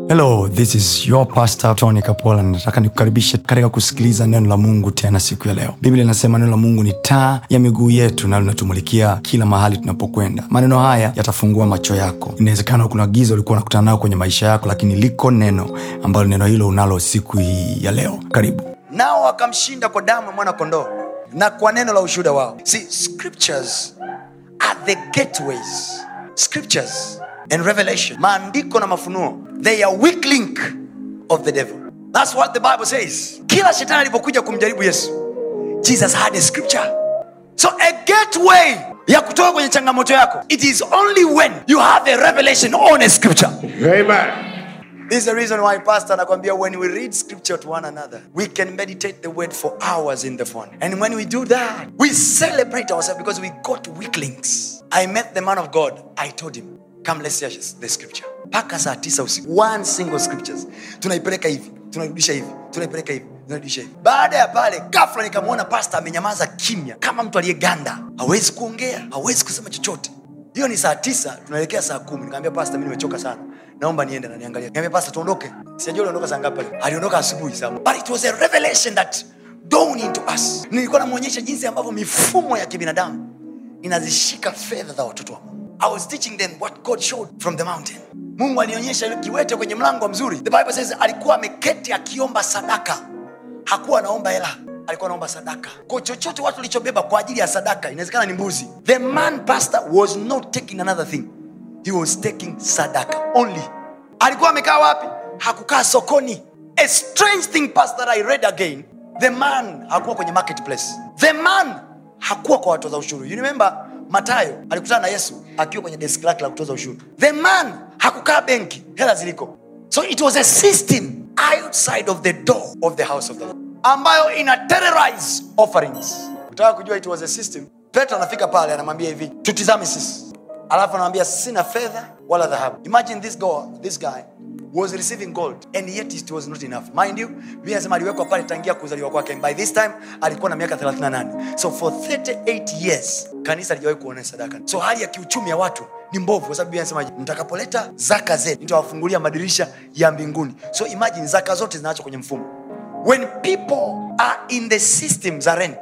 hello this is your pastor tony kapola nataka nikukaribishe katika kusikiliza neno la mungu tena siku ya leo biblia inasema neno la mungu ni taa ya miguu yetu na linatumulikia kila mahali tunapokwenda maneno haya yatafungua macho yako inawezekana kuna giza ulikuwa unakutana nayo kwenye maisha yako lakini liko neno ambalo neno hilo unalo siku hii ya leo karibu nao wakamshinda kwa damu ya mwana kondoo na kwa neno la ushuhuda wao see scriptures are the gateways scriptures and revelation maandiko na mafunuo they are weak link of the devil that's what the bible says kila shetani alipokuja kumjaribu yesu jesus had a scripture so a gateway ya kutoka kwenye changamoto yako it is only when you have a revelation on a scripture Amen. This is the reason why pastor anakwambia when we read scripture to one another, we can meditate the word for hours in the phone. And when we do that, we celebrate ourselves because we got weak links. I met the man of God. I told him, come let's share the scripture. Mpaka saa tisa usiku. One single scriptures. Tunaipeleka hivi, tunairudisha hivi, tunaipeleka hivi, tunairudisha hivi. Baada ya pale, ghafla nikamwona pastor amenyamaza kimya kama mtu aliyeganda. Hawezi kuongea, hawezi kusema chochote. hiyo ni saa tisa tunaelekea saa kumi nikamwambia pasta mi nimechoka sana naomba niende na niangalia niambia pasta tuondoke sijajua uliondoka saa ngapi pale aliondoka asubuhi saa but it was a revelation that dawned into us nilikuwa namwonyesha jinsi ambavyo mifumo ya kibinadamu inazishika fedha za watoto wa mungu i was teaching them what god showed from the mountain mungu alionyesha yule kiwete kwenye mlango mzuri the bible says alikuwa ameketi akiomba sadaka hakuwa anaomba hela alikuwa anaomba sadaka kwa chochote watu walichobeba kwa ajili ya sadaka inawezekana ni mbuzi the man pastor was not taking another thing he was taking sadaka only alikuwa amekaa wapi hakukaa sokoni a strange thing pastor i read again the man hakuwa kwenye marketplace the man hakuwa kwa watoza ushuru you remember matayo alikutana na yesu akiwa kwenye deski lake la kutoza ushuru the man hakukaa benki hela ziliko so it was a system outside of the door of the house of the Lord ambayo ina terrorize offerings utaka kujua it was a system petro anafika pale anamwambia hivi tutizame sisi alafu anamwambia sina fedha wala dhahabu imagine this guy, this guy was receiving gold and yet it was not enough mind you biblia inasema aliwekwa pale tangia kuzaliwa kwake And by this time alikuwa na miaka 38 so for 38 years kanisa alijawahi kuona sadaka so hali ya kiuchumi ya watu ni mbovu kwa sababu biblia inasema mtakapoleta zaka zenu nitawafungulia madirisha ya mbinguni so imagine zaka zote zinaachwa kwenye mfumo when people are in the system za rent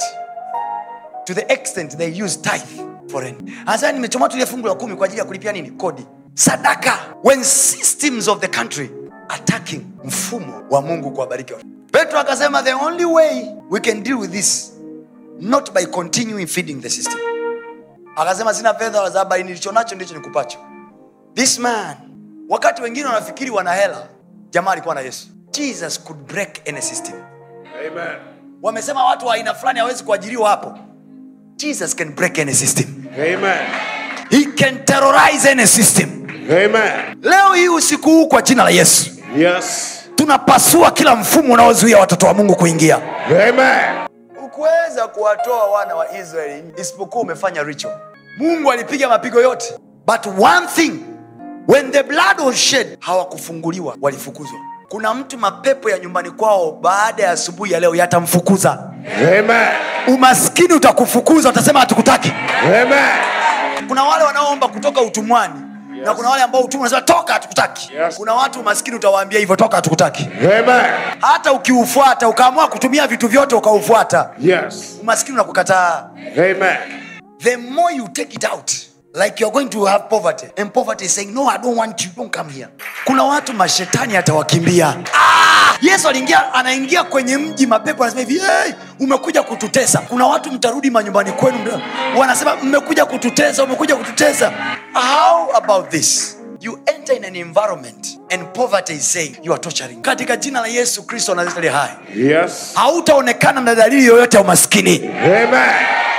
to the extent they use tithe for rent hasa nimechoma tu ile fungu la kumi kwa ajili ya kulipia nini kodi sadaka when systems of the country attacking mfumo wa mungu kuwabariki watu petro akasema the only way we can deal with this not by continuing feeding the system akasema sina fedha wala dhahabu bali nilicho nacho ndicho nikupacho this man wakati wengine wanafikiri wana hela jamaa alikuwa na yesu jesus could break any system Amen. wamesema watu wa aina fulani hawezi kuajiriwa hapo jesus can break any system Amen. he can terrorize any system Amen. leo hii usiku huu kwa jina la yesu Yes. tunapasua kila mfumo unaozuia watoto wa mungu kuingia Amen. ukuweza kuwatoa wana wa israeli isipokuwa umefanya ritual mungu alipiga mapigo yote but one thing when the blood was shed hawakufunguliwa walifukuzwa kuna mtu mapepo ya nyumbani kwao baada ya asubuhi ya leo yatamfukuza Amen. umaskini utakufukuza utasema hatukutaki Amen. kuna wale wanaoomba kutoka utumwani yes. na kuna wale ambao utumwa unasema toka hatukutaki Yes. kuna watu umaskini utawaambia hivyo toka hatukutaki Amen. hata ukiufuata ukaamua kutumia vitu vyote ukaufuata Yes. umaskini unakukataa Amen. the more you take it out like you're going to have poverty and poverty is saying no i don't want you don't come here kuna watu mashetani atawakimbia ah! yesu aliingia anaingia kwenye mji mapepo anasema hivi hey, umekuja kututesa kuna watu mtarudi manyumbani kwenu mta- wanasema mmekuja kututesa umekuja kututesa how about this you enter in an environment and poverty is saying you are torturing katika jina la yesu kristo anazitali hai Yes. hautaonekana na dalili yoyote ya umaskini Amen.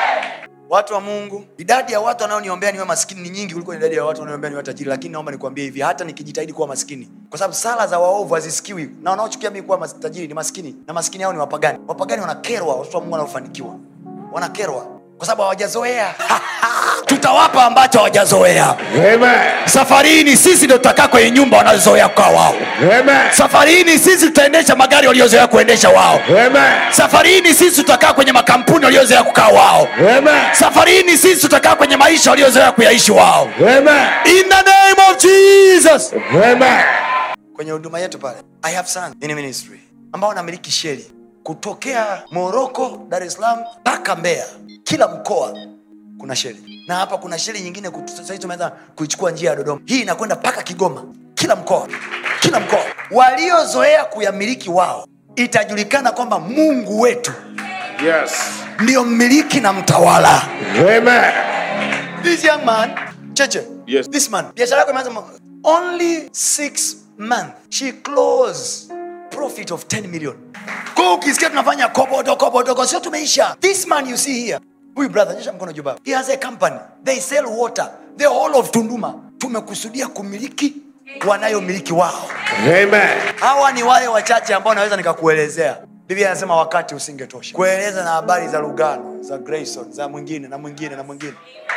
watu wa mungu idadi ya watu wanaoniombea niwe maskini ni nyingi kuliko idadi ya watu wanaoniombea niwe tajiri lakini naomba nikuambie hivi hata nikijitahidi kuwa maskini kwa sababu sala za waovu hazisikiwi na wanaochukia mii kuwa mas- tajiri ni maskini na maskini hao ni wapagani wapagani wanakerwa watoto wa mungu wanaofanikiwa wanakerwa kwa sababu hawajazoea tutawapa ambacho hawajazoea Amen. safari hii ni sisi ndio tutakaa kwenye nyumba wanazozoea kukaa wao Amen. safari hii ni sisi tutaendesha magari waliozoea kuendesha wao Amen. safari hii ni sisi tutakaa kwenye makampuni waliozoea kukaa wao Amen. safari hii ni sisi tutakaa kwenye maisha waliozoea kuyaishi wao Amen. in the name of jesus Amen. kwenye huduma yetu pale i have sons in ministry ambao wanamiliki sheli kutokea moroko dar es salaam mpaka mbeya kila mkoa kuna sheli na hapa kuna sheli nyingine kutu- sasa hivi tumeanza kuichukua njia ya dodoma hii inakwenda mpaka kigoma kila mkoa kila mkoa waliozoea kuyamiliki wao itajulikana kwamba mungu wetu Yes. ndiyo mmiliki na mtawala Amen. this young man cheche Yes. this man biashara yako imeanza mo- only six month she close profit of 10 million kwa ukisikia tunafanya kobodo kobodo sio tumeisha this man you see here huyu brother nyesha mkono juu baba he has a company they sell water the whole of tunduma tumekusudia kumiliki wanayomiliki wao Amen. hawa ni wale wachache ambao naweza nikakuelezea biblia anasema wakati usingetosha kueleza na habari za lugano za grayson za mwingine na mwingine na mwingine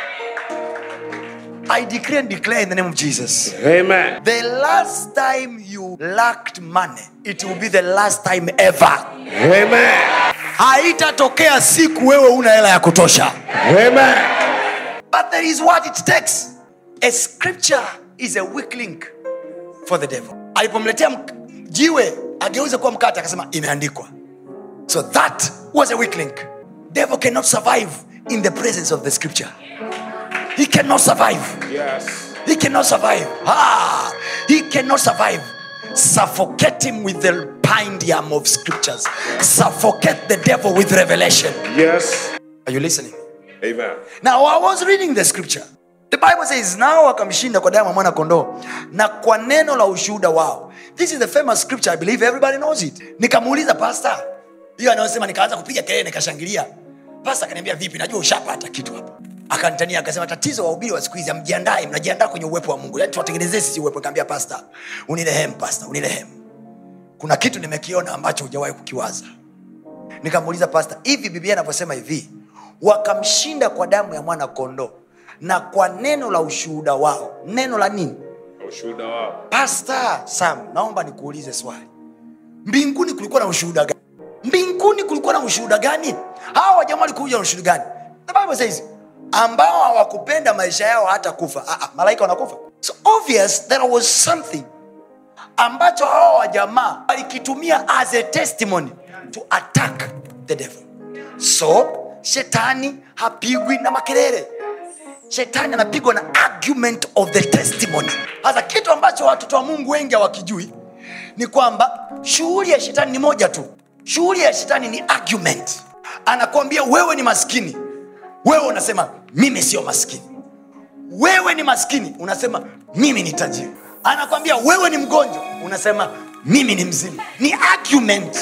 i decree and declare in the name of jesus Amen. the last time you lacked money it will be the last time ever Amen. haitatokea siku wewe una hela ya kutosha Amen. but there is what it takes a scripture is a weak link for the devil alipomletea mk- jiwe ageuze kuwa mkate akasema imeandikwa so that was a weak link devil cannot survive in the presence of the scripture he cannot survive Yes. he cannot survive ah, he cannot survive suffocate him with the pindium of scriptures suffocate the devil with revelation Yes. are you listening Amen. now i was reading the scripture the bible says nao wakamshinda kwa damu ya mwana kondoo na kwa neno la ushuhuda wao this is the famous scripture i believe everybody knows it nikamuuliza pasta hiyo anayosema nikaanza kupiga kelele nikashangilia pasta akaniambia vipi najua ushapata kitu hapa akanitania akasema tatizo wahubiri wa siku hizi amjiandae mnajiandaa kwenye uwepo wa mungu yani tuwatengenezee sisi uwepo nikaambia pasta unirehemu pasta unirehemu kuna kitu nimekiona ambacho hujawahi kukiwaza nikamuuliza pasta hivi biblia inavyosema hivi wakamshinda kwa damu ya mwana kondoo na kwa neno la ushuhuda wao neno la nini Ushuhuda wao. pasta sam naomba nikuulize swali mbinguni kulikuwa na ushuhuda gani mbinguni kulikuwa na ushuhuda gani hawa wajamaa walikuja na ushuhuda gani the bible says ambao hawakupenda maisha yao hata kufa ah, ah, malaika wanakufa so obvious there was something ambacho hawa wajamaa walikitumia as a testimony to attack the devil so shetani hapigwi na makelele shetani anapigwa na argument of the testimony sasa kitu ambacho watoto wa mungu wengi hawakijui ni kwamba shughuli ya shetani ni moja tu shughuli ya shetani ni argument anakuambia wewe ni maskini wewe unasema mimi sio maskini wewe ni maskini unasema mimi ni tajiri anakwambia wewe ni mgonjwa unasema mimi ni mzima ni argument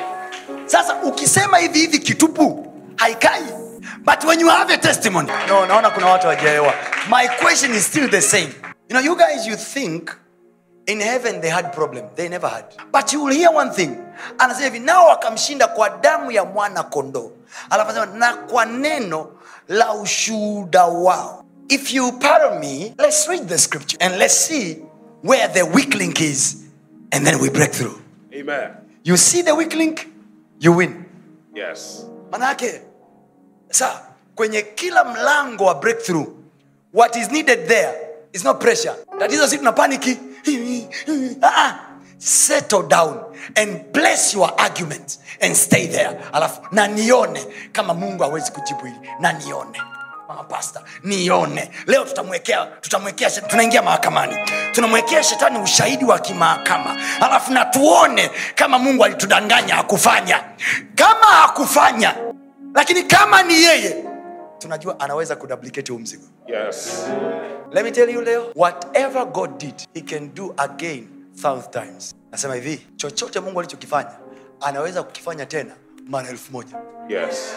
sasa ukisema hivi hivi kitupu haikai but when you have a testimony no naona kuna watu wajaelewa my question is still the same you know you guys you think in heaven they had problem they never had but you will hear one thing anasema hivi nao wakamshinda kwa damu ya mwana kondoo alafu anasema na kwa neno la ushuhuda wao if you pardon me let's read the scripture and let's see where the weak link is and then we break through Amen. you see the weak link you win Yes. manake sa kwenye kila mlango wa breakthrough what is needed there is not pressure tatizo si tuna paniki Ah-ah. settle down and place your argument and stay there alafu na nione kama mungu hawezi kujibu hili na nione mama pasta nione leo tutamwekea tutamwekea shet- tunaingia mahakamani tunamwekea shetani ushahidi wa kimahakama alafu na tuone kama mungu alitudanganya hakufanya kama hakufanya lakini kama ni yeye tunajua anaweza kuduplicate huu mzigo Yes. let me tell you leo whatever god did he can do again thousand times nasema hivi chochote mungu alichokifanya anaweza kukifanya tena mara elfu moja Yes.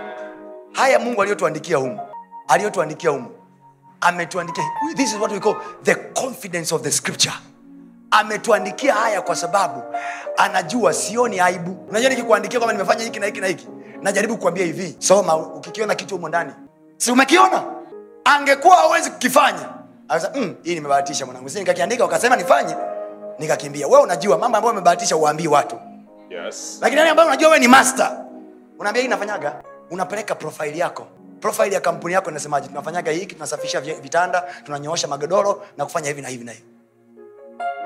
haya mungu aliyotuandikia humu aliyotuandikia humu ametuandikia this is what we call the confidence of the scripture ametuandikia haya kwa sababu anajua sioni aibu unajua nikikuandikia kwamba nimefanya hiki na hiki na hiki najaribu kukwambia hivi soma ukikiona kitu humo ndani si umekiona angekuwa hawezi kukifanya Akasema, mm, hii nimebahatisha mwanangu si nikakiandika ukasema nifanye nikakimbia wewe unajua mambo ambayo umebahatisha uwaambii watu Yes. lakini yale ambayo unajua wewe ni master unaambia hii inafanyaga unapeleka profile yako profile ya kampuni yako inasemaje tunafanyaga hiki tunasafisha vi- vitanda tunanyoosha magodoro na kufanya hivi na hivi na hivi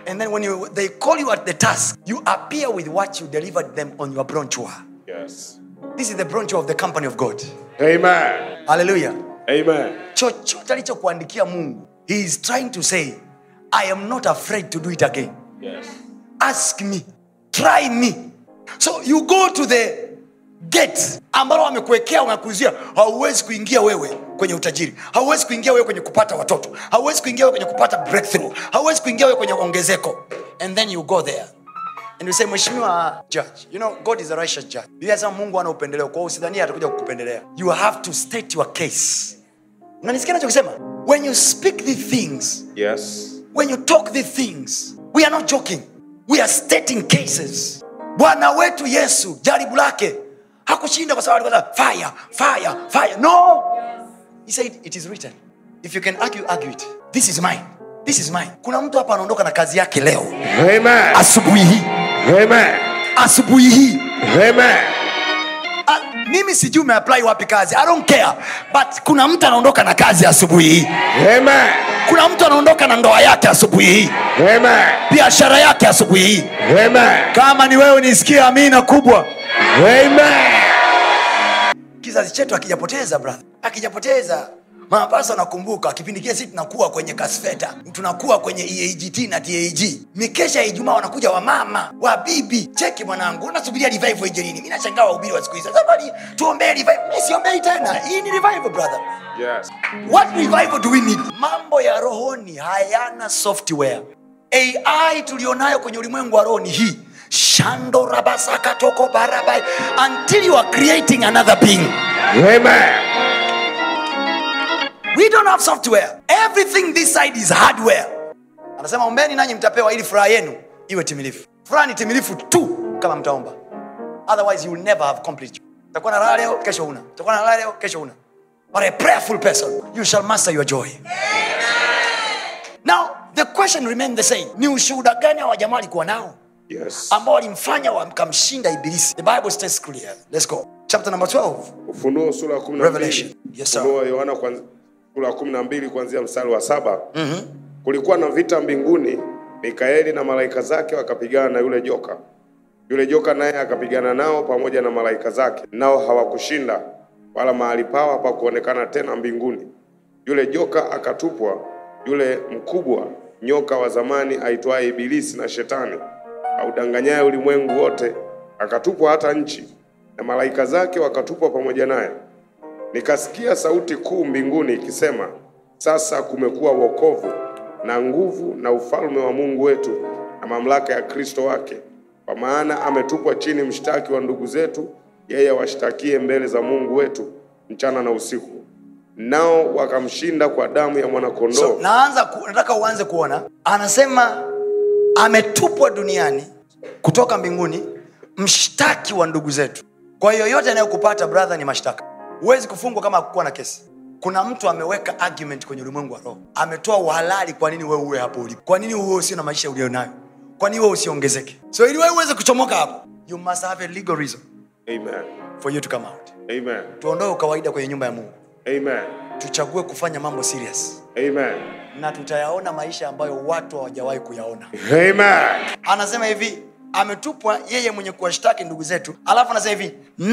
And then when you, they call you at the task, you appear with what you delivered them on your brochure. Yes. This is the brochure of the company of God. Amen. Hallelujah. Amen. chochote alichokuandikia mungu he is trying to say i am not afraid to do it again Yes. ask me try me so you go to the gate ambalo wamekuwekea wamekuzia hauwezi kuingia wewe kwenye utajiri hauwezi kuingia wewe kwenye kupata watoto hauwezi kuingia wewe kwenye kupata breakthrough hauwezi kuingia wewe kwenye ongezeko and then you go there and you say mheshimiwa judge you know god is a righteous judge Biblia inasema mungu ana upendeleo kwa hiyo usidhania atakuja kukupendelea you have to state your case unanisikia nachokisema when you speak the things Yes. when you talk the things we are not joking we are stating cases bwana wetu yesu jaribu lake hakushinda kwa sababu alikuwa fire fire fire no he said it is written if you can argue argue it this is mine this is mine kuna mtu hapa anaondoka na kazi yake leo Amen. asubuhi hii Amen. asubuhi hii Amen. Ah, mimi sijui umeapply wapi kazi i don't care but kuna mtu anaondoka na kazi asubuhi hii Amen. kuna mtu anaondoka na ndoa yake asubuhi hii Amen. biashara yake asubuhi hii Amen. kama ni wewe nisikie amina kubwa Amen. kizazi chetu akijapoteza brother akijapoteza mapasa nakumbuka kipindi kile sisi tunakuwa kwenye kasfeta tunakuwa kwenye eagt na tag mikesha ya ijumaa wanakuja wamama wa bibi cheki mwanangu unasubiria revival ije lini mi nashangaa wahubiri wa siku hizi zamani tuombee revival mi siombei tena hii ni revival brother Yes. what revival do we need mambo ya rohoni hayana software ai tulionayo kwenye ulimwengu wa roho ni hii shando rabasakatoko barabai until you are creating another being Amen. we don't have software everything this side is hardware anasema ombeni nanyi mtapewa ili furaha yenu iwe timilifu furaha ni timilifu tu kama mtaomba otherwise you will never have complete utakuwa na raha leo kesho una utakuwa na raha leo kesho una but a prayerful person you shall master your joy now the question remain the same ni ushuhuda gani hawa jamaa walikuwa nao Yes. ambao walimfanya wakamshinda ibilisi the bible stays clear let's go chapter number 12 Ufunuo sura ya kumi na Revelation. mbili. Yes, sir. Ufunuo wa Yohana kwanz- sura ya kumi na mbili kuanzia mstari wa saba. Kulikuwa na vita mbinguni, Mikaeli na malaika zake wakapigana na yule joka. Yule joka naye akapigana nao pamoja na malaika zake, nao hawakushinda, wala mahali pao hapakuonekana tena mbinguni. Yule joka akatupwa, yule mkubwa nyoka wa zamani aitwaye Ibilisi na Shetani, audanganyaye ulimwengu wote, akatupwa hata nchi, na malaika zake wakatupwa pamoja naye. Nikasikia sauti kuu mbinguni ikisema, sasa kumekuwa wokovu na nguvu na ufalme wa Mungu wetu na mamlaka ya Kristo wake, kwa maana ametupwa chini mshtaki wa ndugu zetu, yeye awashtakie mbele za Mungu wetu mchana na usiku. Nao wakamshinda kwa damu ya mwanakondoo. so naanza ku, nataka uanze kuona anasema ametupwa duniani kutoka mbinguni mshtaki wa ndugu zetu kwa hiyo yote anayokupata brother ni mashtaka huwezi kufungwa kama hakukuwa na kesi kuna mtu ameweka argument kwenye ulimwengu wa roho ametoa uhalali kwa nini wewe uwe hapo ulipo kwa nini uwe usio na maisha ulionayo kwa nini wewe usiongezeke so ili wewe uweze kuchomoka hapo you must have a legal reason Amen. for you to come out Amen. tuondoe ukawaida kwenye nyumba ya mungu Amen. tuchague kufanya mambo serious Amen. na tutayaona maisha ambayo watu hawajawahi kuyaona Amen. anasema hivi ametupwa yeye mwenye kuwashtaki ndugu zetu alafu anasema hivi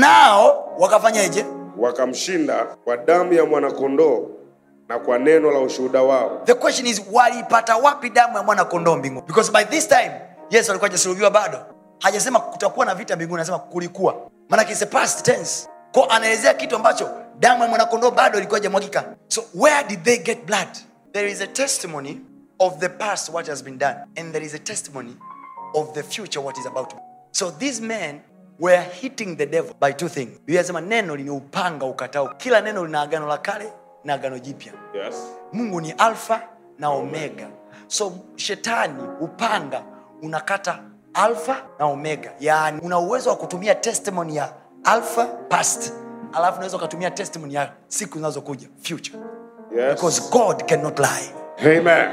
nao wakafanyaje Wakamshinda kwa damu ya mwanakondoo na kwa neno la ushuhuda wao. the question is walipata wapi damu ya mwana kondoo mbinguni because by this time yesu alikuwa hajasulubiwa bado hajasema kutakuwa na vita mbinguni anasema kulikuwa maanake it's a past tense ko anaelezea kitu ambacho damu ya mwanakondoo bado ilikuwa hajamwagika so where did they get blood there is a testimony of the past what has been done and there is a testimony of the future what is about to be. so these men were hitting the devil by two things biblia inasema neno lini upanga ukatao kila neno lina agano la kale na agano jipya Yes. mungu ni alfa na omega so shetani upanga unakata alfa na omega yaani una uwezo wa kutumia testimony ya alfa past alafu unaweza ukatumia testimony ya siku zinazokuja future Yes. because god cannot lie Amen.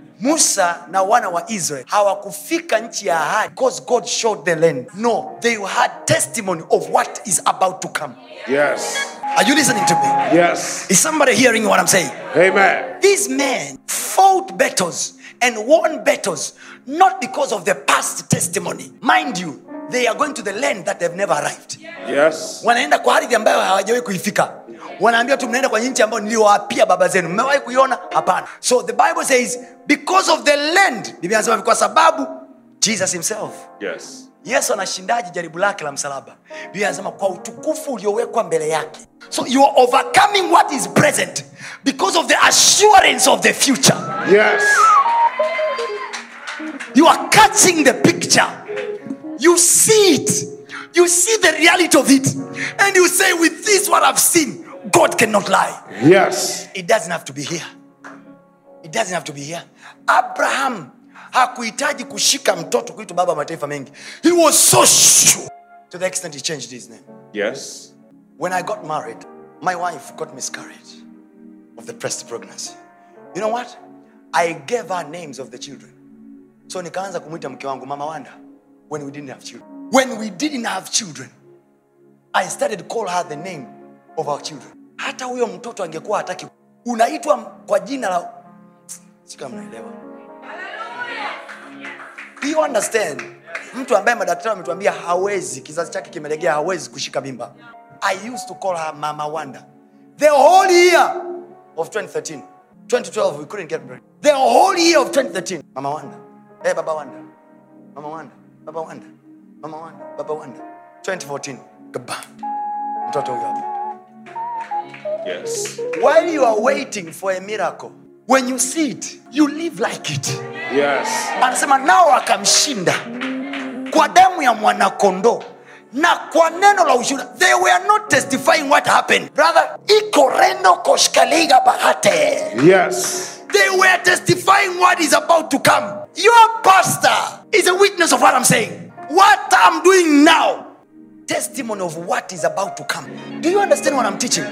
musa na wana wa israel hawakufika nchi ya ahadi because god showed the land no they had testimony of what is about to come Yes. are you listening to me Yes. is somebody hearing what i'm saying Amen. These men fought battles and won battles not because of the past testimony mind you they are going to the land that they've never arrived Yes. wanaenda kwa ardhi ambayo hawajawahi kuifika wanaambia tu mnaenda kwenye nchi ambayo niliwaapia baba zenu mmewahi kuiona hapana so the bible says because of the land biblia anasema kwa sababu jesus himself Yes. yesu anashindaji jaribu lake la msalaba biblia anasema kwa utukufu uliowekwa mbele yake so you are overcoming what is present because of the assurance of the future Yes. you are catching the picture you see it you see the reality of it and you say with this what i've seen god cannot lie Yes. it doesn't have to be here it doesn't have to be here abraham hakuhitaji kushika mtoto kuitwa baba wa mataifa mengi he was so sure to the extent he changed his name Yes. when i got married my wife got miscarried of the breast pregnancy you know what i gave her names of the children so nikaanza kumwita mke wangu mama wanda when we didn't have children when we didn't have children i started to call her the name of our children hata huyo mtoto angekuwa hataki unaitwa kwa jina la sika mnaelewa Do you understand mtu ambaye madaktari wametuambia hawezi kizazi chake kimelegea hawezi kushika mimba i used to call her mama wanda the whole year of 2013 2012 we couldn't get pregnant the whole year of 2013 mama wanda hey baba wanda mama wanda baba wanda mama wanda baba wanda 2014 gaba mtoto huyo hapa Yes. while you are waiting for a miracle when you see it you live like it Yes. anasema nao akamshinda kwa damu ya mwanakondoo na kwa neno la ushuhuda they were not testifying what happened brother ikoreno koshkaliga bahate Yes. they were testifying what is about to come your pastor is a witness of what i'm saying what i'm doing now testimony of what is about to come do you understand what i'm teaching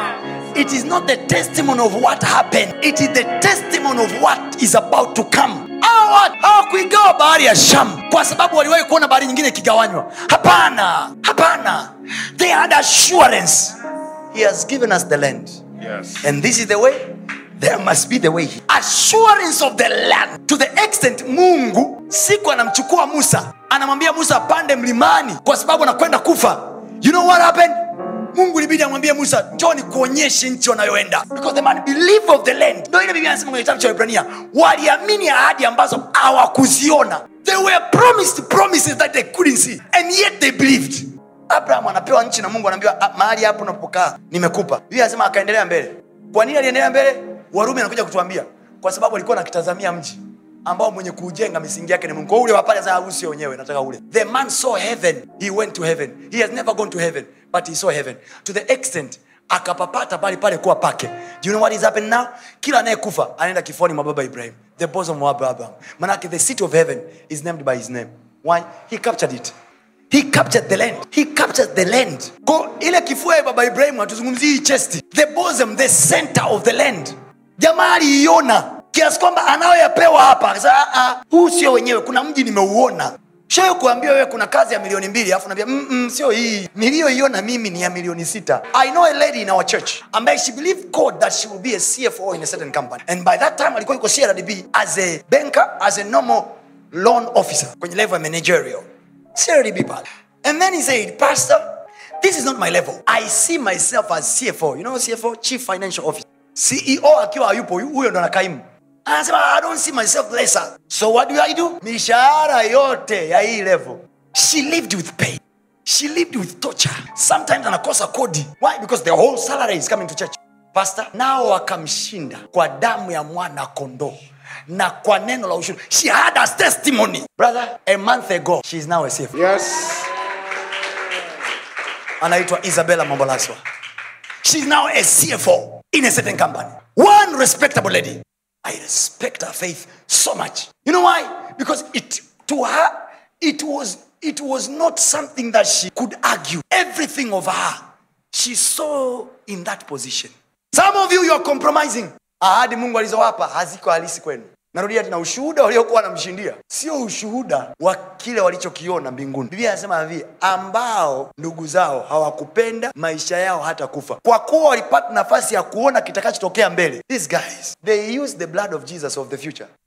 it is not the testimony of what happened it is the testimony of what is about to come Hawa watu hawakuigawa bahari ya sham kwa sababu waliwahi kuona bahari nyingine ikigawanywa hapana hapana they had assurance he has given us the land Yes. and this is the way there must be the way assurance of the land to the extent mungu siku anamchukua musa anamwambia musa apande mlimani kwa sababu anakwenda kufa you know what happened mungu ilibidi amwambie musa njoo nikuonyeshe nchi wanayoenda because the man believe of the land ndo ile biblia anasema kwenye kitabu cha ibrania waliamini ahadi ambazo hawakuziona they were promised promises that they couldn't see and yet they believed abraham anapewa nchi na mungu anaambiwa "Ah, mahali hapo unapokaa nimekupa biblia anasema akaendelea mbele kwa nini aliendelea mbele warumi anakuja kutuambia kwa sababu alikuwa nakitazamia mji ambao mwenye kuujenga misingi yake ni mungu Kwa ule wapale sasa huu sio wenyewe nataka ule the man saw heaven he went to heaven he has never gone to heaven but he saw heaven to the extent akapapata pale pale kuwa pake do you know what is happening now kila anayekufa anaenda kifoni mwa baba ibrahim the bosom of abraham manake the city of heaven is named by his name why he captured it he captured the land he captured the land ko ile kifua ya baba ibrahim hatuzungumzii hii chesti the bosom the center of the land jamaa aliiona kiasi kwamba anayoyapewa hapa akasema, "Ah, ah, huu sio wenyewe kuna mji nimeuona shayo kuambia wewe kuna kazi ya milioni mbili alafu naambia mm, mm, sio hii niliyoiona mimi ni ya milioni sita i know a lady in our church ambaye she believed god that she will be a cfo in a certain company and by that time alikuwa yuko crdb as a banker as a normal loan officer kwenye level ya managerial crdb pale and then he said pastor this is not my level i see myself as cfo you know cfo chief financial officer ceo akiwa hayupo huyo ndo anakaimu anasema i don't see myself lesser so what do i do mishahara yote ya hii level she lived with pain she lived with torture sometimes anakosa kodi why because the whole salary is coming to church pastor nao wakamshinda kwa damu ya mwana kondoo na kwa neno la ushuhuda she had a testimony brother a month ago she is now a CFO. Yes. anaitwa isabella mambolaswa she's now a cfo in a certain company one respectable lady i respect her faith so much you know why because it to her it was it was not something that she could argue everything of her she saw in that position some of you you are compromising ahadi mungu alizowapa haziko halisi kwenu narudia tena ushuhuda waliokuwa wanamshindia sio ushuhuda wa kile walichokiona mbinguni biblia anasema hivi ambao ndugu zao hawakupenda maisha yao hata kufa kwa kuwa walipata nafasi ya kuona kitakachotokea mbele these guys they use the blood of jesus of the future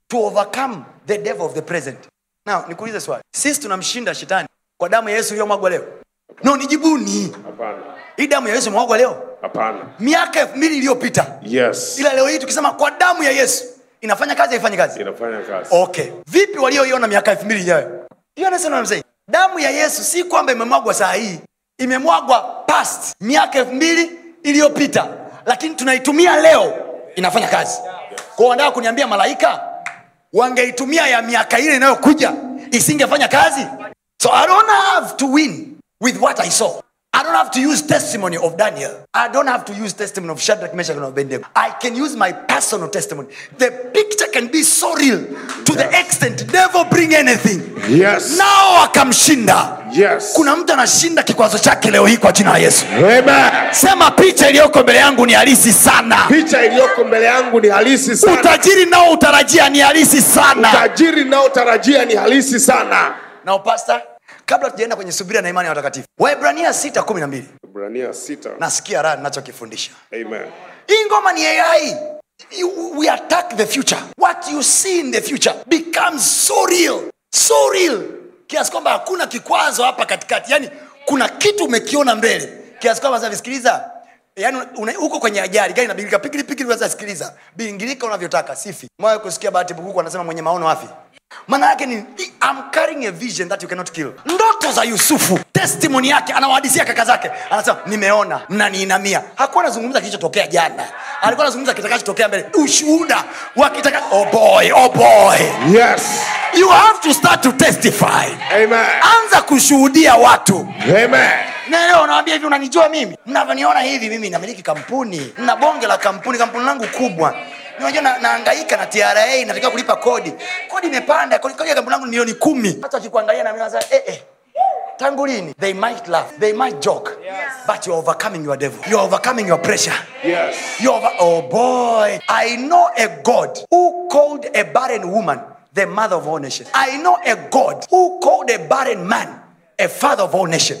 to overcome the devil of the present now nikuulize swali sisi tunamshinda shetani kwa damu ya yesu iliyomwagwa leo no nijibuni hapana hii damu ya yesu imemwagwa leo hapana miaka elfu mbili iliyopita yes ila leo hii tukisema kwa damu ya yesu inafanya kazi haifanyi kazi inafanya kazi okay vipi walioiona miaka elfu mbili ijayo You understand what I'm saying? damu ya yesu si kwamba imemwagwa saa hii imemwagwa past miaka elfu mbili iliyopita lakini tunaitumia leo inafanya kazi kwao wanataka kuniambia malaika wangeitumia ya miaka ile inayokuja isingefanya kazi so i don't have to win with what i saw I don't have to use testimony of Daniel. I don't have to use testimony of Shadrach, Meshach, and Abednego. I can use my personal testimony. The picture can be so real to the extent never bring anything. yes Nao akamshinda. yes Kuna mtu anashinda kikwazo chake leo hii kwa jina la Yesu. Amen. Sema picha iliyoko mbele yangu ni halisi sana. picha iliyoko mbele yangu ni halisi sana Utajiri nao utarajia ni halisi sana. utajiri naotarajia ni halisi sana Now pastor, kabla tujaenda kwenye subira na imani ya watakatifu, Waebrania 6:12 ibrania 6 nasikia raha ninachokifundisha. amen hii ngoma ni ai You- we attack the future what you see in the future becomes so real so real kiasi kwamba hakuna kikwazo hapa katikati yani kuna kitu umekiona mbele kiasi kwamba sasa visikiliza yani una- uko kwenye ajali gari inabingirika pikili pikili sasa sikiliza bingirika unavyotaka sifi mwawe kusikia bahati bukuku anasema mwenye maono afi maana yake ni I'm carrying a vision that you cannot kill ndoto za yusufu testimony yake anawadisia kaka zake anasema nimeona mnaniinamia hakuwa anazungumza kilichotokea jana alikuwa anazungumza kitakachotokea mbele ushuhuda wa kitaka oh boy oh boy yes you have to start to testify amen anza kushuhudia watu amen na leo unawambia hivi unanijua mimi mnavyoniona hivi mimi namiliki kampuni na bonge la kampuni kampuni langu kubwa unajua na, naangaika na tra natakiwa kulipa kodi kodi imepanda kodi kodi ya kampuni langu ni milioni kumi hata wakikuangalia na mimi wanasema, eh, eh. tangu lini they might laugh they might joke but you're overcoming your devil you're overcoming your pressure yes You're over, oh boy. I know a God who called a barren woman the mother of all nations. I know a God who called a barren man a father of all nations.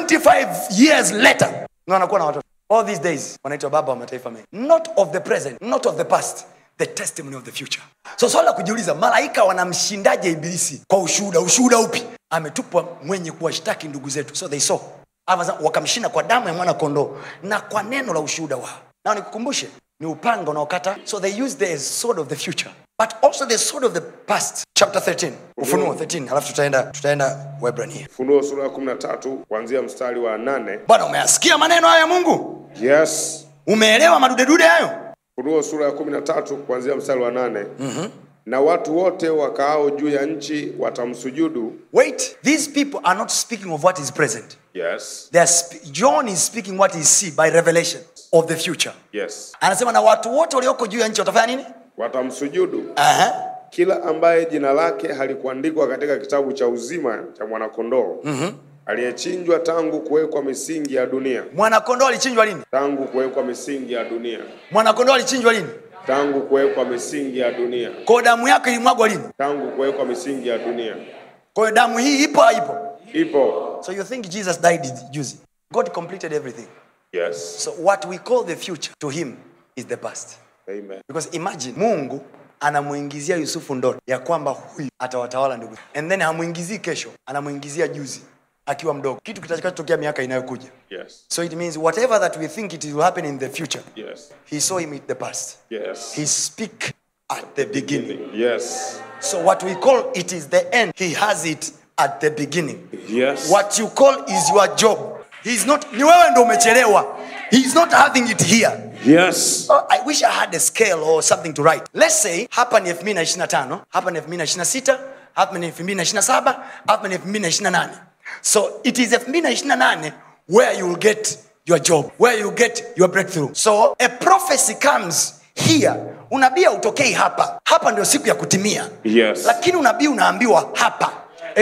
25 years later, na wanakuwa na watoto. All these days, wanaitwa baba wa mataifa mengi. Not of the present, not of the past, the testimony of the future. So swali la kujiuliza, malaika wanamshindaje ibilisi kwa ushuhuda? Ushuhuda upi? Ametupwa mwenye kuwashtaki ndugu zetu. So they saw. Ama wakamshinda kwa damu ya mwana kondoo na kwa neno la ushuhuda wao nao nikukumbushe ni upanga unaokata so they use the sword of the future but also the sword of the past chapter 13 ufunuo 13 alafu tutaenda tutaenda webrania funuo sura ya 13 kuanzia mstari wa 8 bwana umeyasikia maneno hayo ya mungu yes umeelewa madudedude hayo funuo sura ya 13 kuanzia mstari wa 8 mm-hmm. na watu wote wakaao juu ya nchi watamsujudu wait these people are not speaking of what is present yes They are sp- john is speaking what he see by revelation of the future yes anasema na watu wote walioko juu ya nchi watafanya nini watamsujudu Aha. kila ambaye jina lake halikuandikwa katika kitabu cha uzima cha mwanakondoo mm-hmm. aliyechinjwa tangu kuwekwa misingi ya dunia mwanakondoo alichinjwa lini tangu kuwekwa misingi ya dunia mwanakondoo alichinjwa lini tangu kuwekwa misingi ya dunia kwa damu yake ilimwagwa lini tangu kuwekwa misingi ya dunia kwa hiyo damu hii ipo haipo ipo So you think Jesus died juzi? God completed everything. yes So what we call the future to him is the past. amen Because imagine Mungu anamuingizia Yusufu ndoto ya kwamba huyu atawatawala ndugu. And then hamuingizii kesho, anamuingizia juzi akiwa mdogo. Kitu kitakachotokea miaka inayokuja. yes So it means whatever that we think it will happen in the future, yes he saw him in the past. yes He speak at the beginning. yes So what we call it is the end, he has it at the beginning. yes what you call is your job He's not ni wewe ndo umechelewa He's not having it here yes oh, i wish i had a scale or something to write let's say hapa ni 2025 hapa ni 2026 hapa ni 2027 hapa ni 2028 so it is 2028 where you will get your job where you get your breakthrough so a prophecy comes here unabii utokei hapa hapa ndio siku ya kutimia Yes. lakini unabii unaambiwa hapa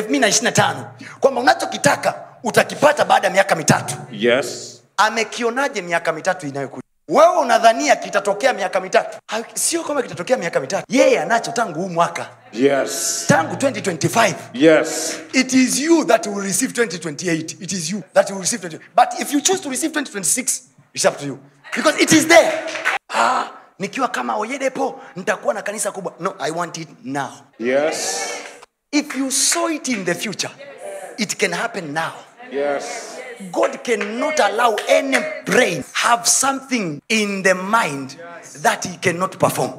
2025 kwamba unachokitaka utakipata baada ya miaka mitatu yes amekionaje miaka mitatu inayokuja wewe unadhania kitatokea miaka mitatu Ha- sio kwamba kitatokea miaka mitatu yeye anacho tangu huu mwaka yes tangu 2025 yes it is you that will receive 2028 it is you that will receive 20. but if you choose to receive 2026 it's up to you because it is there ah, nikiwa kama oyedepo nitakuwa na kanisa kubwa no i want it now Yes. if you saw it in the future it can happen now Yes. god cannot allow any brain have something in the mind that he cannot perform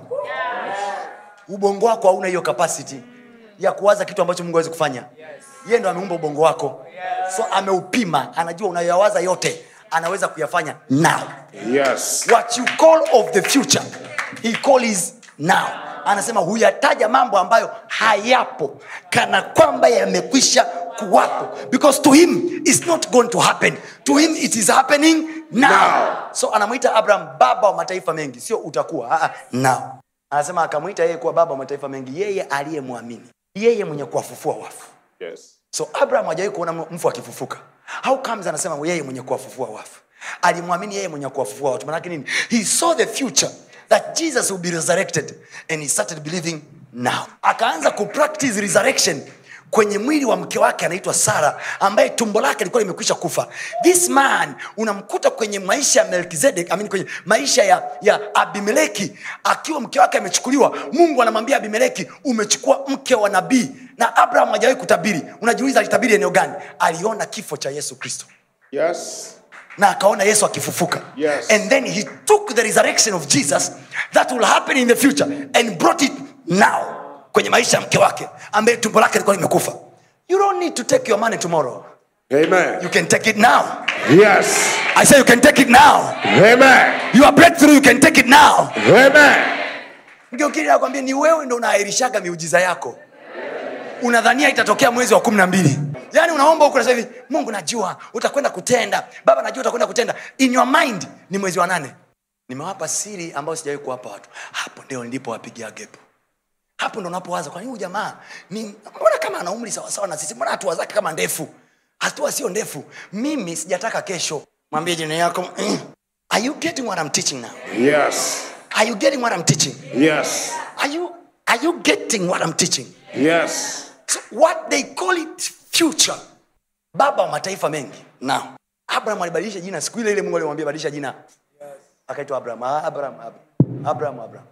ubongo wako hauna hiyo capacity ya kuwaza kitu ambacho mungu awezi kufanya yeye ndo ameumba ubongo wako so ameupima anajua unayoyawaza yote anaweza kuyafanya now Yes. what you call of the future he call is now anasema huyataja mambo ambayo hayapo kana kwamba yamekwisha kuwapo because to him is not going to happen to him it is happening now, Now. so anamwita abraham baba wa mataifa mengi sio utakuwa ah, ah, now anasema akamwita yeye kuwa baba wa mataifa mengi yeye aliyemwamini yeye mwenye kuwafufua wafu Yes. so abraham hajawahi kuona mfu akifufuka how comes anasema yeye mwenye kuwafufua wafu alimwamini yeye mwenye kuwafufua watu manake nini he saw the future that jesus will be resurrected and he started believing now akaanza kupractice resurrection kwenye mwili wa mke wake anaitwa sara ambaye tumbo lake lilikuwa limekwisha kufa this man unamkuta kwenye maisha ya melkizedek I mean kwenye maisha ya, ya abimeleki akiwa mke wake amechukuliwa mungu anamwambia abimeleki umechukua mke wa nabii na abraham hajawahi kutabiri unajiuliza alitabiri eneo gani aliona kifo cha yesu kristo Yes. na akaona yesu akifufuka Yes. and then he took the resurrection of jesus that will happen in the future and brought it now kwenye maisha ya mke wake ambaye tumbo lake lilikuwa limekufa you don't need to take your money tomorrow Amen. you can take it now Yes. i say you can take it now Amen. your breakthrough you can take it now Amen. mgeukili nakwambia ni wewe ndo unaahirishaga miujiza yako unadhania itatokea mwezi wa kumi na mbili yaani unaomba huku nasema hivi mungu najua utakwenda kutenda baba najua utakwenda kutenda in your mind ni mwezi wa nane nimewapa siri ambayo sijawahi kuwapa watu hapo ndio nilipowapigia gepo hapo ndo unapowaza kwani huyu jamaa ni mbona kama ana umri sawasawa na sisi mbona hatua zake kama ndefu hatua sio ndefu mimi sijataka kesho mwambie jina yako mm. are you getting what I'm teaching now Yes. are you getting what I'm teaching Yes. are you are you getting what I'm teaching Yes. so what they call it future baba wa mataifa mengi now abraham alibadilisha jina siku ile ile mungu alimwambia badilisha jina akaitwa abraham Ah, abraham abraham abraham abraham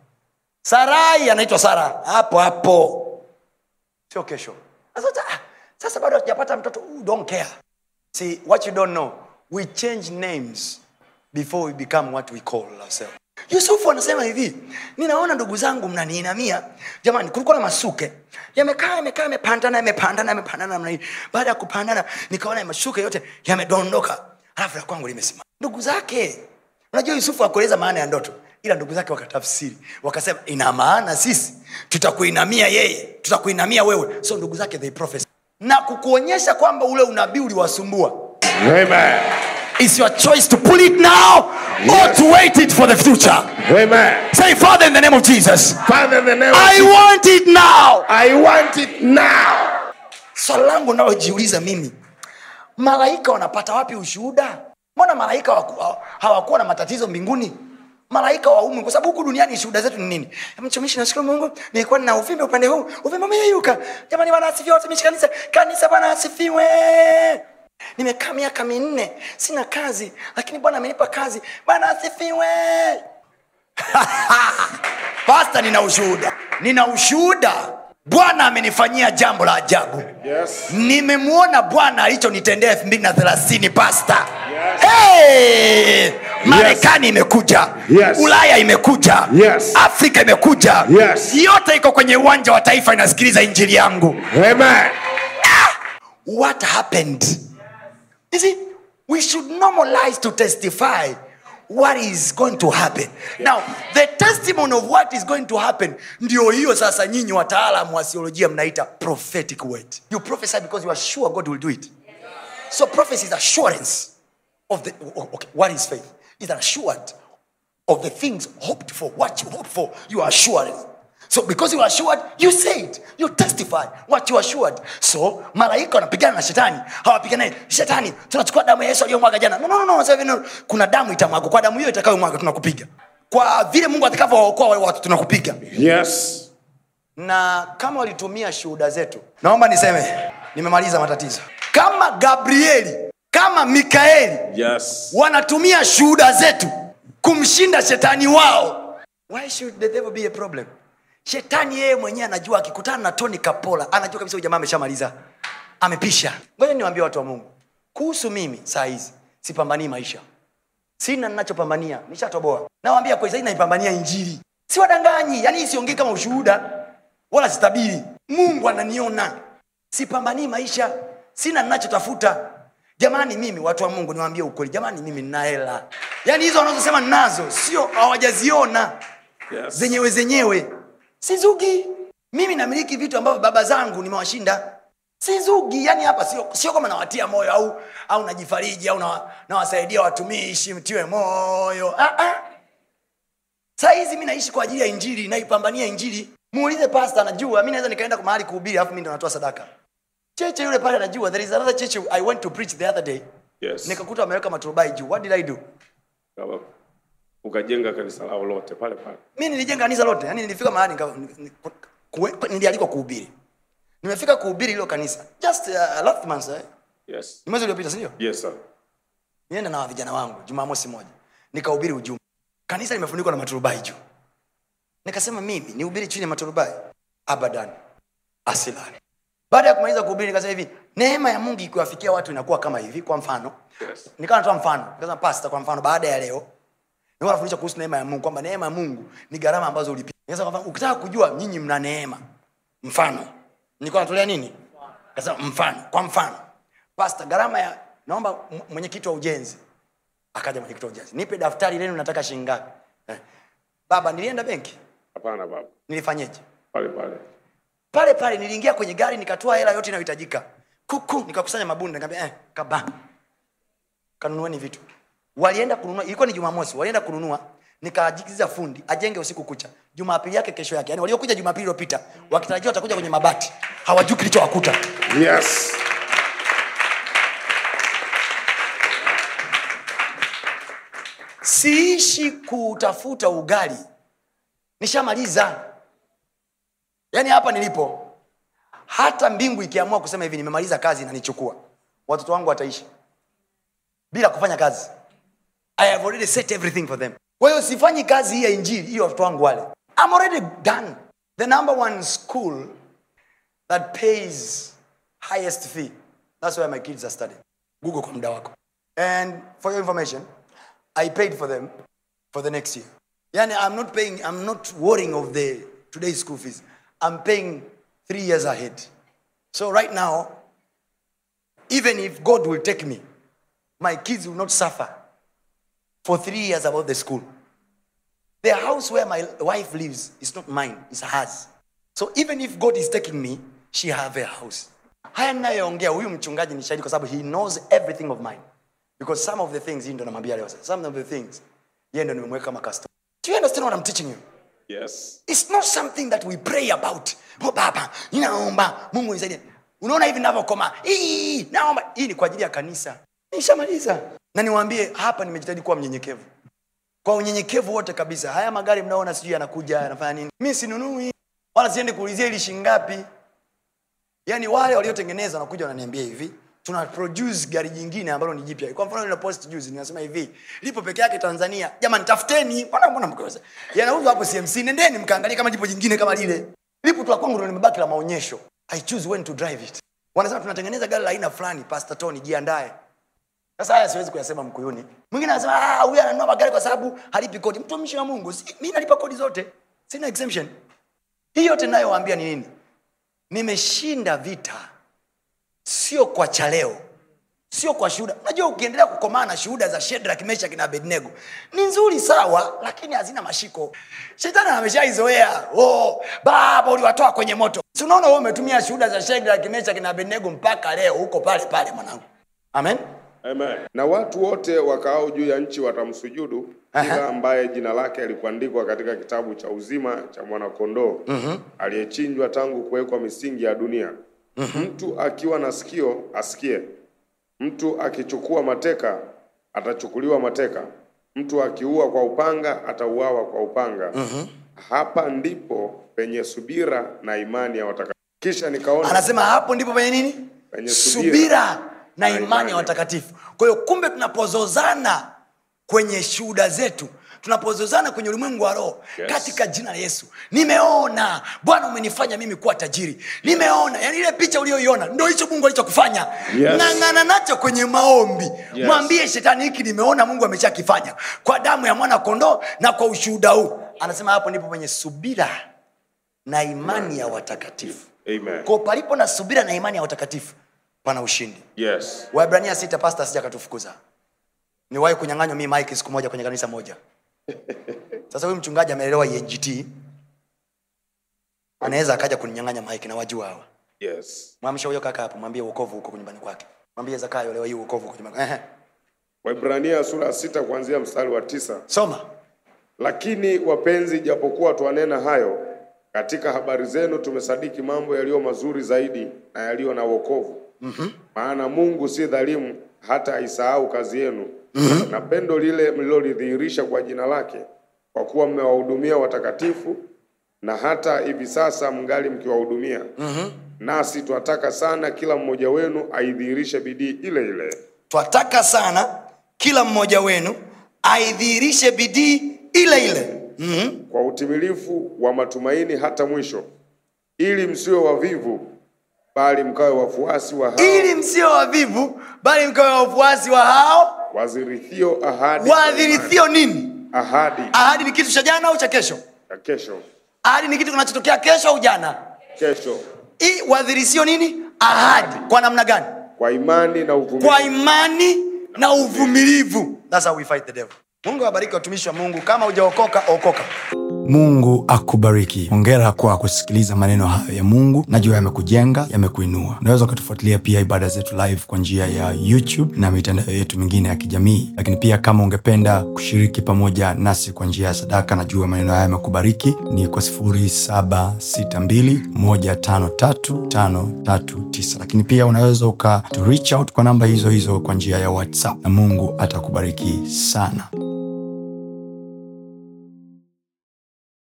sarai anaitwa sara hapo hapo sio kesho sasa, ah, sasa bado hatujapata mtoto Ooh, don't care see what you don't know we change names before we become what we call ourselves yusufu anasema hivi ninaona ndugu zangu mnaniinamia jamani kulikuwa na masuke yamekaa yamekaa yamepandana yamepandana yamepandana namna hii baada ya kupandana nikaona masuke yote yamedondoka alafu la kwangu limesimama ndugu zake unajua yusufu akueleza maana ya ndoto ila ndugu zake wakatafsiri wakasema ina maana sisi tutakuinamia yeye tutakuinamia wewe so ndugu zake they prophesy na kukuonyesha kwamba ule unabii uliwasumbua Amen. It's your choice to pull it now or to wait it for the future. Amen. Say, Father, in the name of Jesus, Father, in the name of I Jesus, want it now. I want it now. Swali langu nalojiuliza mimi, malaika wanapata wapi ushuhuda? Mbona malaika hawaku- hawakuwa na matatizo mbinguni? Malaika wa umu, kwa sababu huku duniani shuhuda zetu ni nini? Mtumishi, nashukuru Mungu, nilikuwa nina uvimbe upande huu, uvimbe umeyeyuka. Jamani, bwana asifiwe, watumishi kanisa, kanisa, bwana asifiwe. Nimekaa miaka minne sina kazi, lakini Bwana amenipa kazi. Bwana asifiwe. Pasta, nina ushuhuda, nina ushuhuda. Bwana amenifanyia jambo la ajabu Yes. nimemwona bwana alichonitendea elfu mbili na thelathini pasta Yes. hey! marekani imekuja Yes. ulaya imekuja Yes. afrika imekuja Yes. yote iko kwenye uwanja wa taifa inasikiliza injili yangu Amen. what happened you see we should normalize to testify what is going to happen now the testimony of what is going to happen ndio hiyo sasa nyinyi wataalamu wa theolojia mnaita prophetic word you prophesy because you are sure god will do it so prophecy is assurance of the okay, what is faith is assured of the things hoped for what you hope for you are assured so because you are assured you say it you testify what you are assured so malaika wanapigana na shetani hawapigana shetani tunachukua damu ya yesu aliyomwaga jana no, no, no, no, sasa hivi no. kuna damu itamwagwa kwa damu hiyo itakayomwaga tunakupiga kwa vile mungu atakavyowaokoa wale watu tunakupiga Yes. na kama walitumia shuhuda zetu naomba niseme nimemaliza matatizo kama gabrieli kama mikaeli Yes. wanatumia shuhuda zetu kumshinda shetani wao why should the devil be a problem shetani yeye mwenyewe anajua akikutana na tony kapola anajua kabisa huyu jamaa ameshamaliza amepisha ngoja niwaambie watu wa mungu kuhusu mimi saa hizi sipambanii maisha sina ninachopambania nishatoboa nawambia kweli sahii naipambania injili siwadanganyi yani hii siongei kama ushuhuda wala sitabiri mungu ananiona sipambanii maisha sina ninachotafuta jamani mimi watu wa mungu niwaambie ukweli jamani mimi nina hela yaani hizo wanazosema ninazo sio hawajaziona Yes. zenyewe zenyewe sizugi mimi namiliki vitu ambavyo baba zangu nimewashinda sizugi yani hapa sio, sio kama nawatia moyo au au najifariji au nawa- nawasaidia watumishi mtiwe moyo ah, ah. saa hizi mi naishi kwa ajili ya injili naipambania injili muulize pasta anajua mi naweza nikaenda mahali kuhubiri alafu mi ndo natoa sadaka cheche yule pale anajua there is another church i went to preach the other day Yes. nikakuta wameweka maturubai juu what did i do Kama ukajenga kanisa lao lote pale pale mi nilijenga kanisa lote yani nilifika mahali nika- ni- ni- kuwe- nilialikwa kuhubiri nimefika kuhubiri hilo kanisa just uh, last month eh? yes ni mwezi uliopita sindio yes sir nienda na vijana wangu jumamosi moja nikahubiri ujumbe kanisa limefunikwa na maturubai juu nikasema mimi nihubiri chini ya maturubai abadan asilani baada ya kumaliza kuhubiri nikasema hivi neema ya mungu ikiwafikia watu inakuwa kama hivi kwa mfano Yes. nikawa natoa mfano nikasema pasta kwa mfano baada ya leo nilikuwa nafundisha kuhusu neema ya mungu kwamba neema ya mungu ni gharama ambazo ulipia nikasema kwa mfano, ukitaka kujua nyinyi mna neema mfano nilikuwa natolea nini nikasema mfano kwa mfano pasta gharama ya naomba m- mwenyekiti wa ujenzi akaja mwenyekiti wa ujenzi nipe daftari lenu nataka shilingi ngapi eh. baba nilienda benki hapana baba nilifanyeje pale pale pale pale niliingia kwenye gari nikatoa hela yote inayohitajika kuku nikakusanya mabunda nikamwambia eh, kaba kanunueni vitu walienda kununua ilikuwa ni jumamosi walienda kununua nikaajikiza fundi ajenge usiku kucha jumapili yake kesho yake yani waliokuja jumapili iliyopita wakitarajia watakuja kwenye mabati hawajui kilichowakuta yes siishi kutafuta ugali nishamaliza yaani hapa nilipo hata mbingu ikiamua kusema hivi nimemaliza kazi nanichukua watoto wangu wataishi bila kufanya kazi i have already set everything for them kwa hiyo sifanyi kazi hii ya injili hiyo watoto wangu wale I'm already done the number one school that pays highest fee that's where my kids are studying google kwa muda wako and for your information i paid for them for the next year yani i'm not paying i'm not worrying of the today's school fees i'm paying three years ahead so right now even if god will take me my kids will not suffer for three years about the school the house where my wife lives is not mine it's hers so even if god is taking me she have a house haya ninayoongea huyu mchungaji ni shahidi kwa sababu he knows everything of mine because some of the things hii ndo namwambia leo sasa. some of the things yeye ndo nimemweka kama customer do you understand what i'm teaching you yes It's not something that we pray about. Oh, baba, ninaomba Mungu nisaidie. Unaona hivi ninavyokoma. Hii, naomba. Hii ni kwa ajili ya kanisa. Nishamaliza. Na niwaambie hapa nimejitahidi kuwa mnyenyekevu. Kwa unyenyekevu wote kabisa. Haya magari mnaona sijui yanakuja yanafanya nini. Mimi sinunui. Wala siendi kuulizia ili shilingi ngapi. Yaani wale waliotengeneza wanakuja wananiambia hivi, tuna produce gari jingine ambalo ni jipya. Kwa mfano ile post juzi ninasema hivi, lipo peke yake Tanzania. Jamani tafuteni. Mbona mbona mkosa? Yanauzwa hapo CMC. Nendeni mkaangalie kama lipo jingine kama lile. Lipo tu la kwangu ndio limebaki la maonyesho. I choose when to drive it. Wanasema tunatengeneza gari la aina fulani, Pastor Tony jiandae. Sasa haya siwezi kuyasema Mkuyuni. Mwingine anasema ah, huyu ananunua magari kwa sababu halipi kodi. Mtumishi wa Mungu, si, mimi nalipa kodi zote. Sina exemption. Hii yote ninayowaambia ni nini? nimeshinda vita sio kwa cha leo sio kwa shuhuda unajua ukiendelea kukomaa na shuhuda za shedrak meshaki na abednego ni nzuri sawa lakini hazina mashiko shetani ameshaizoea oh, baba uliwatoa kwenye moto si unaona wewe umetumia shuhuda za shedrak meshaki na abednego mpaka leo huko pale pale mwanangu amen Amen. Na watu wote wakaao juu ya nchi watamsujudu kila ambaye jina lake alikuandikwa katika kitabu cha uzima cha mwanakondoo aliyechinjwa tangu kuwekwa misingi ya dunia. Mtu akiwa na sikio asikie, mtu akichukua mateka atachukuliwa mateka, mtu akiua kwa upanga atauawa kwa upanga. Hapa ndipo penye subira na imani ya watakatifu. Kisha nikaona anasema hapo ndipo penye nini Penye subira. subira na Na imani imani. ya watakatifu kwa hiyo kumbe tunapozozana kwenye shuhuda zetu tunapozozana kwenye ulimwengu wa roho Yes. katika jina la yesu nimeona bwana umenifanya mimi kuwa tajiri nimeona yani ile picha uliyoiona ndo hicho mungu alichokufanya Yes. ng'ang'ana nacho kwenye maombi Yes. mwambie shetani hiki nimeona mungu ameshakifanya kwa damu ya mwana kondoo na kwa ushuhuda huu anasema hapo ndipo penye subira na imani ya watakatifu Amen. ko palipo na subira na imani ya watakatifu pana ushindi Yes. waibrania sita pasta sija katufukuza niwahi kunyang'anywa mi mike siku moja kwenye kanisa moja sasa huyu mchungaji ameelewa ENGT anaweza akaja kuninyang'anya mike na wajua hawa Yes. mwamsha huyo kaka hapo mwambie uokovu huko nyumbani kwake mwambie zakayo leo hii uokovu huko nyumbani Ehe. Waibrania sura ya sita kuanzia mstari wa tisa. soma Lakini wapenzi, japokuwa twanena hayo, katika habari zenu tumesadiki mambo yaliyo mazuri zaidi na yaliyo na wokovu. mm-hmm. Maana Mungu si dhalimu hata aisahau kazi yenu mm-hmm. na pendo lile mlilolidhihirisha kwa jina lake, kwa kuwa mmewahudumia watakatifu, na hata hivi sasa mngali mkiwahudumia. mm-hmm. Nasi twataka sana kila mmoja wenu aidhihirishe bidii ile ile twataka sana kila mmoja wenu aidhihirishe bidii ile ile mm-hmm. kwa utimilifu wa matumaini hata mwisho, ili msiwe wavivu, bali mkawe wafuasi wa hao ili msio wavivu bali mkawe wafuasi wa hao wazirithio ahadi kwa waadhirithio nini imani. ahadi ahadi ni kitu cha jana au cha kesho ya kesho ahadi ni kitu kinachotokea kesho au jana kesho, Hii wadhirisio nini ahadi kwa namna gani kwa imani na uvumilivu. kwa imani na uvumilivu That's how we fight the devil mungu awabariki watumishi wa mungu kama hujaokoka okoka mungu akubariki hongera kwa kusikiliza maneno hayo ya mungu najua yamekujenga yamekuinua unaweza ukatufuatilia pia ibada zetu live kwa njia ya youtube na mitandao yetu mingine ya kijamii lakini pia kama ungependa kushiriki pamoja nasi kwa njia ya sadaka najua maneno haya yamekubariki ni kwa 762153539 lakini pia unaweza uka to reach out kwa namba hizo hizo kwa njia ya whatsapp na mungu atakubariki sana